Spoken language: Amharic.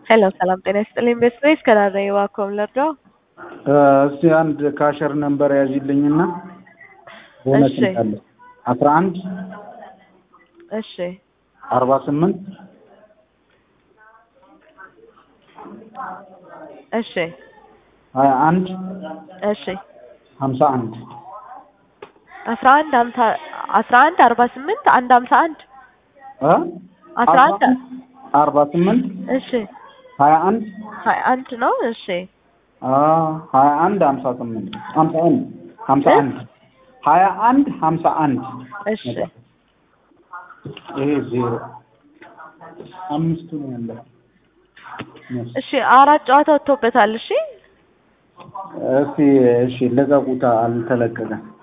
ሄሎ ሰላም ጤና ይስጥልኝ። ቤስቤስ ከዳረ ዋኮም ለርዶ እስቲ አንድ ካሸር ነንበር ያዥልኝና ቦነስ እሺ። አለ አስራ አንድ እሺ አርባ ስምንት እሺ ሀያ አንድ እሺ ሀምሳ አንድ አስራ አንድ ሀምሳ አስራ አንድ አርባ ስምንት አንድ ሀምሳ አንድ እ አስራ አንድ አርባ ስምንት እሺ ሀያ አንድ ሀያ አንድ ነው። እሺ አ ሀያ አንድ ሀምሳ ስምንት ሀምሳ አንድ ሀምሳ እ? አንድ ሀያ አንድ ሀምሳ አንድ እሺ ይሄ ዜሮ አምስቱ ነው ያለው። እሺ አራት ጨዋታ ወጥቶበታል። እሺ እስቲ እሺ ልቀቁታ፣ አልተለቀቀም።